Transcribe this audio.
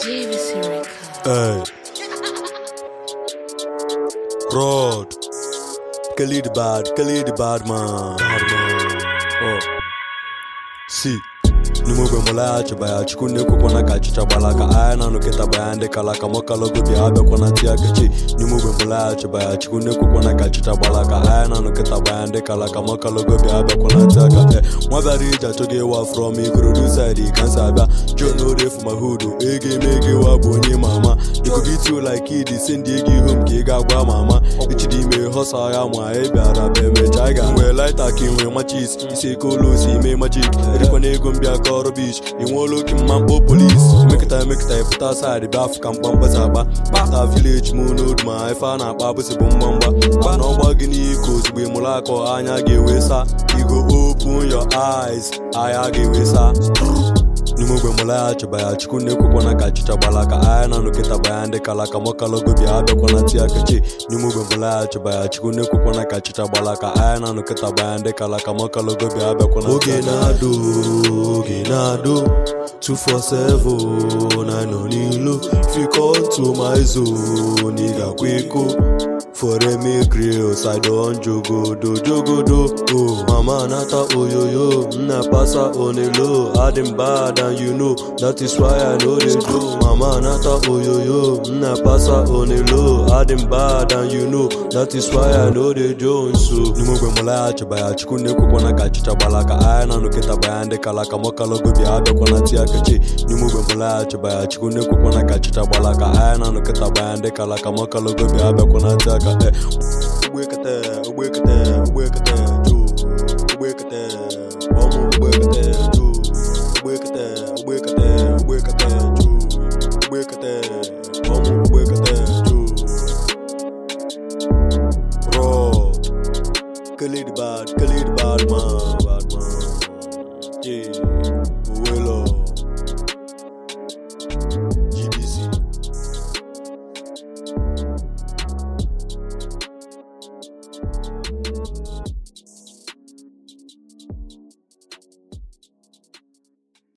JVC Records. Hey. Rod. Khalid bad, Khalid bad man. Bad man. Oh. See. n'ime ogbe mụlaghachiba ya chukwu na-ekwekwana ka achịcha gbala ka anya na anụkịta ya ndị kala ka mọkalogo bịa abịakwana tia kechi n'ime ogbe mụlaghachiba ya chukwu na-ekwekwana ka achịcha gbala ka anya na anụkịta ya ndị kala ka mọkalogo bịa abịakwana tia ka e nwa bịara ije achọghị ịwa from ikorodu side kansa abịa john orefu ma hudu ego eme ego ịwa bụ onye ma ama ikogito like idi si ndị ego ihu m ka ị ga-agwa ma ama echidi ime họsa ya ma ị bịara bụ emecha ị ga nwee laita ka ị nwee machis isi eke ụlọ osi ime majik erikwana ego m bịa ka ọrụ bich ị nweela oke mma mkpọ polis emekịta emekịta ịpụta saịdị bịa afụ ka mkpamkpasa agba kpata vileji m n'odu ma ife a na-akpa abụsị bụ mgbamgba gba na ọgba gị n'iko ozugbo ịmụrụ akọ anya ga-ewe sa igo open your eyes anya ga-ewe sa n'ime ogbe mụlaghachiba ya chukwu na-ekwekwana ka achịcha gbala ka anya na nụkịta baya ndị kala ka mọkalogo bịa abịakwana tia kechi n'ime ogbe mụlaghachiba ya chukwu na-ekwekwana ka achịcha gbala ka anya na nụkịta baya ndị kala ka mọkalogo bịa abịakwana oge na-adụ oge na-adụ 247 na nọ n'ilu fikontu my zone ị ga-akwa iko foremi grills i don jogodo jogodo oh mama nata oyoyo nna pasa onelo adim bad and you know that is why i no dey do mama nata oyoyo nna pasa onelo adim bad and you know that is why i no dey do nso n'ime ogbe mụlaghachiba ya chukwu na-ekwekwana ka achịcha gbala ka anya na nụkịta baya ndị kala ka mọkalogo bịa abịakwana tia kechi n'ime ogbe mụlaghachiba ya chukwu na-ekwekwana ka achịcha gbala ka anya na nụkịta baya ndị kala ka mọkalogo bịa abịakwana tia ka e ugbekete ugbekete ugbekete ju ugbekete ọmụ ugbekete ju ugbekete ugbekete ugbekete ju ugbekete ọmụ ugbekete ju Rod Khalid bad Khalid bad man bad man yeah Uwelo